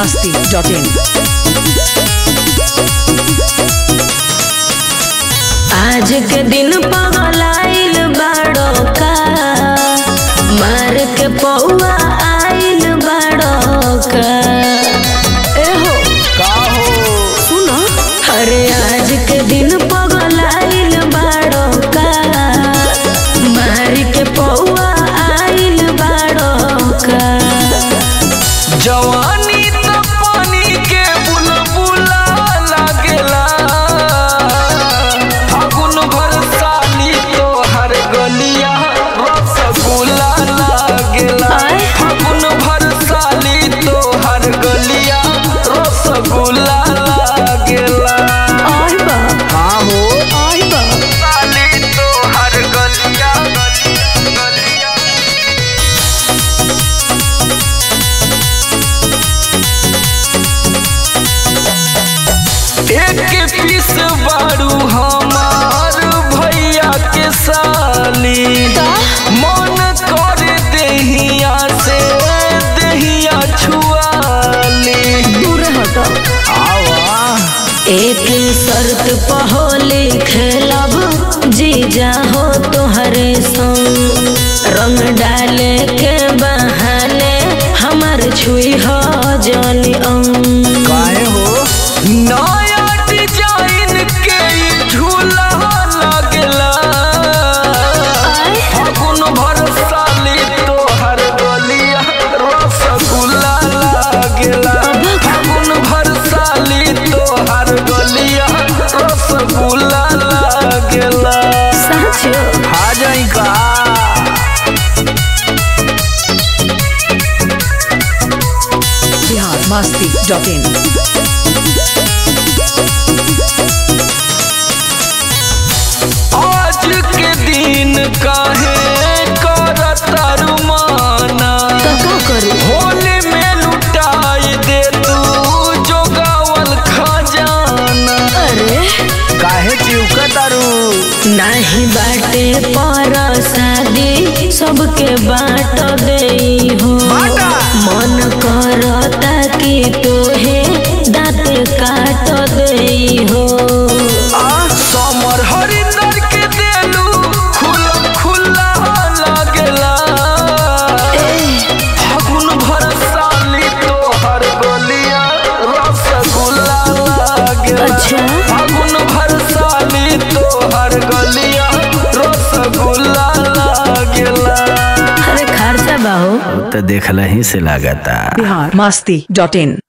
masti.in. आज के दिन पगलाइल बाड़ो का मार के पौआ आइल बाड़ो का एहो सुनो अरे आज के दिन पगलाइल बाड़ो का मार के पौआ आइल बाड़ो का जवानी त पानी के बुलबुला लागेला फागुन भर साली तोहर गलिया रसगुल्ला लागेला आय। फागुन भर साली तोहर गलिया रसगुल्ला लागेला और बा हाँ हो और बा साली तोहर गलिया गलिया एक पीस बारू हमार भैया के साली मन कर देहिया से देहिया छुआली दूर हटो आवा एक शर्त पहोली खेलब जीजा हो तोहरे संग रंग डाले के बहाने हमर छुई हो जनी अंग काहे हो नया डिजाइन के ई झूला लागेला आय। फागुन भर साली तोहर गलिया रसगुल्ला लागेला फागुन भर साली तोहर गलिया रसगुल्ला लागेला साचो आ जाई का Bihar masti.in. आज के दिन काहे करता रुमाना तो का करी होली में लुटाई दे तू जोगावल खजाना अरे काहे चिउका तारू नाही बाटे पर शादी सबके बाट दे हो बाटा। मन करता कि तोहे दाँत काट दे हो आ समर हरिंदर के देलू खुला खुला लागेला फागुन भर साली तोहर गलिया रसगुल्ला लागेला अच्छा। फागुन भर साली तोहर गलिया रसगुल्ला लागेला अरे खर्चा बाहो तो देखला ही से लागता Bihar masti.in.